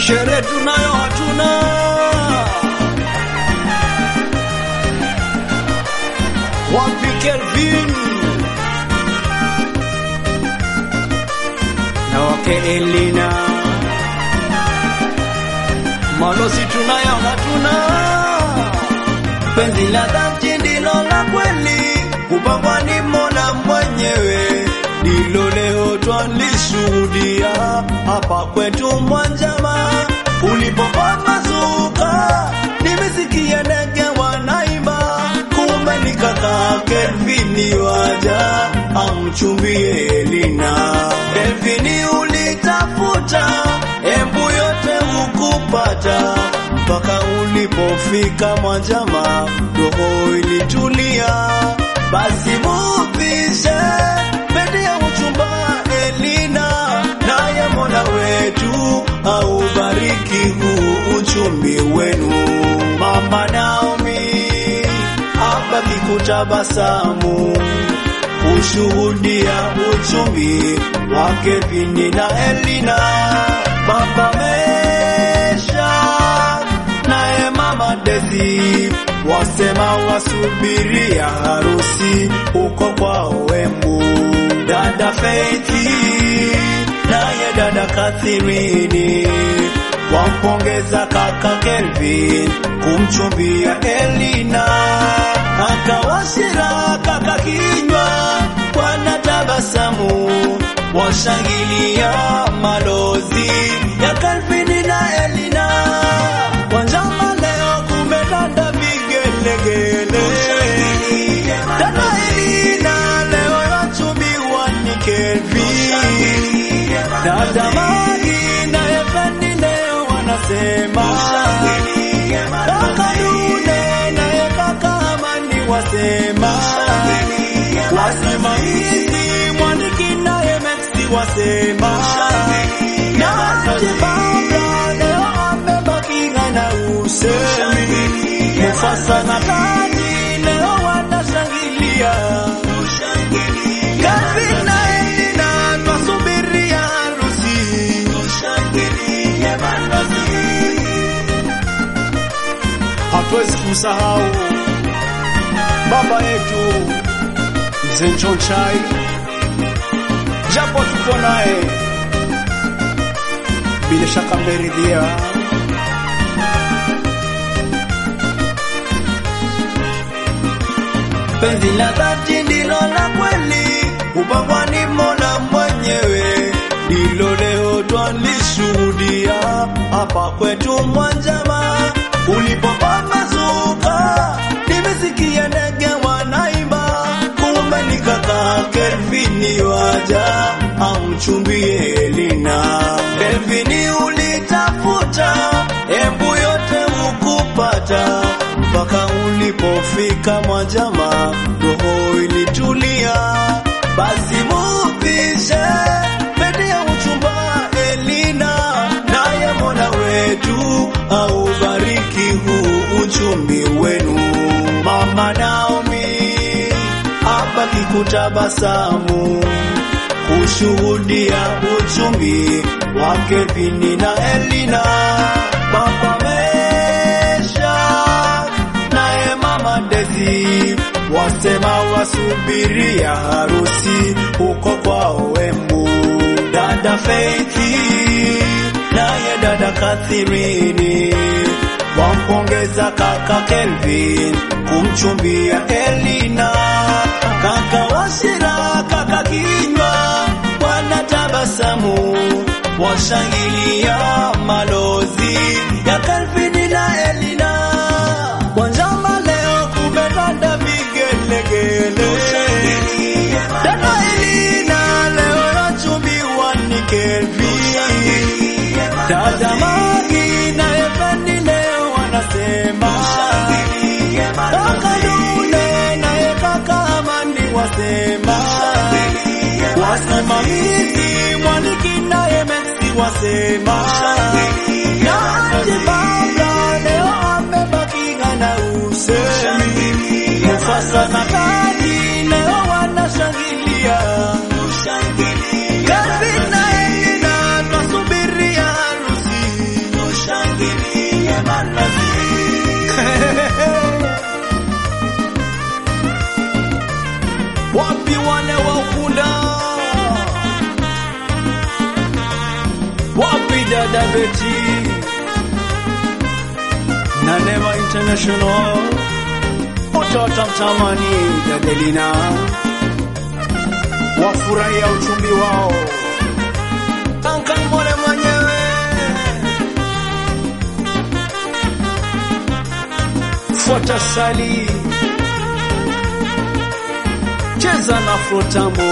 Shere tunayo hatuna wapi Kelvin na wake Elina malosi tunayo hatuna penzi la dhati ndilo la kweli kupangwa ni Mola mwenyewe ndilo leo twalishuhudia hapa kwetu Mwanjama ulipopambazuka, nimesikia ndege wanaimba, kumbe ni kaka Kelvini waja amchumbie Elina. Kelvini ulitafuta embu yote hukupata, mpaka ulipofika Mwanjama roho ilitulia, basi mupishe pete ya uchumba Elina, naye Mola wetu aubariki huu uchumbi wenu. Mama Naomi abaki kutabasamu kushuhudia uchumbi wa Kevini na Elina. Baba Mesha naye mama Desi wasema wasubiria harusi huko kwao Embu. Dada Feithi naye dada Kathirini wampongeza kaka Kelvin kumchumbia Elina. Kaka Washira kaka Kinywa wanatabasamu washangilia malozi ya Kelvin na Elina. Wanjama leo kumetanda vigelegele. Dada Elina leo yachumbiwa ni Kelvin. Dada Magi na Efendi leo wanasema. Kaka Dune na kaka Amani wasema. Wasimamizi Mwaniki na Emexi wasema. Na Chibabra leo amebaki na usemi. Mufasa na Kani leo wanashangilia. Kelvin na Elina twasubiria harusi. Hatuwezi kumsahau baba yetu mzee Nchonchai, japo tuko naye, bila shaka mmeridhia. Penzi la dhati ndilo la kweli, upangwa ni Mola mwenyewe, ndilo leo twalishuhudia hapa kwetu Mwanjama ulipopambazuka. Nimesikia ndege wanaimba, kumbe ni kaka Kelvini waja amchumbie Elina. Kelvini ulitafuta embu yote hukupata, mpaka ulipofika Mwanjama roho ilitulia, basi mupishe pete ya uchumba Elina, naye Mola wetu aubariki huu uchumbi wenu. Mama Naomi abaki kutabasamu kushuhudia uchumbi wa Kevini na Elina. Baba Mesha naye mama Desi wasema wasubiria harusi huko kwao Embu. Dada Feithi naye dada Kathirini wampongeza kaka Kelvin kumchumbia Elina. Kaka Washira kaka Kinywa wanatabasamu washangilia malozi ya Kelvin na Elina. Wanjama leo kumetanda vigelegele. Dada Elina leo yachumbiwa ni Kelvin. Dada Magi na Efendi leo wanasema. Kaka Dune na kaka Amani wasema. Wasimamizi Mwaniki na Emexi wasema. Na Chibabra leo amebaki na usemi. Mufasa na Kani leo wanashangilia. Kelvin na Elina twasubiria harusi. dada Beti na Neema International wote watamtamani Dadelina, wafurahia uchumbi wao. Duncan Mole mwenyewe fuata sali cheza na frotambo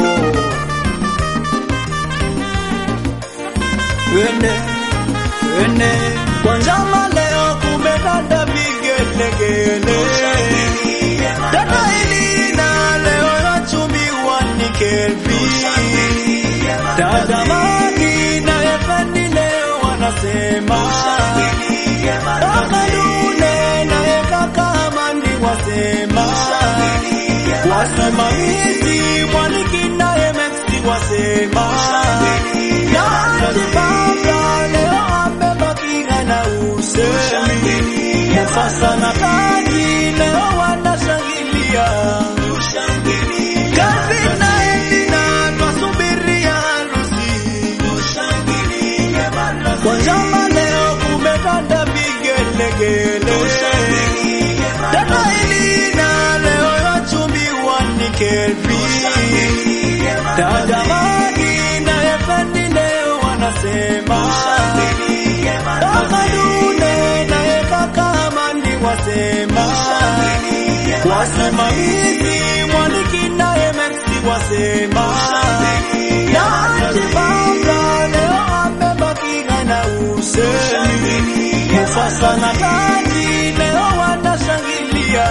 wene wene kwa njama leo kumedanda vigelegele dada hili na leo yachumbiwa ni kelvi dada magi na efendi leo wanasema Akadune na ekaka amandi wasema wasimamizi mwaniki naye Mexi wasema Najipanga leo amebakia na usemi Mufasa na kazi leo wanashangilia Kazi na Edina twasubiria harusi Kwa njama leo kumekanda vigelegele Dada Elina leo yachumbiwa ni Kelvi Dada Magi na Efendi leo wanasema Dada Dune na Ekaka Amandi wasema Wasimamizi Mwaniki naye Mexi wasema Najipanga leo amebakia na usemi Mufasa na Kaji leo wanashangilia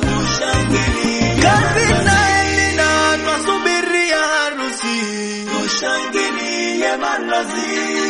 Kazi na Elina twasubiria harusi Tushangilie malazi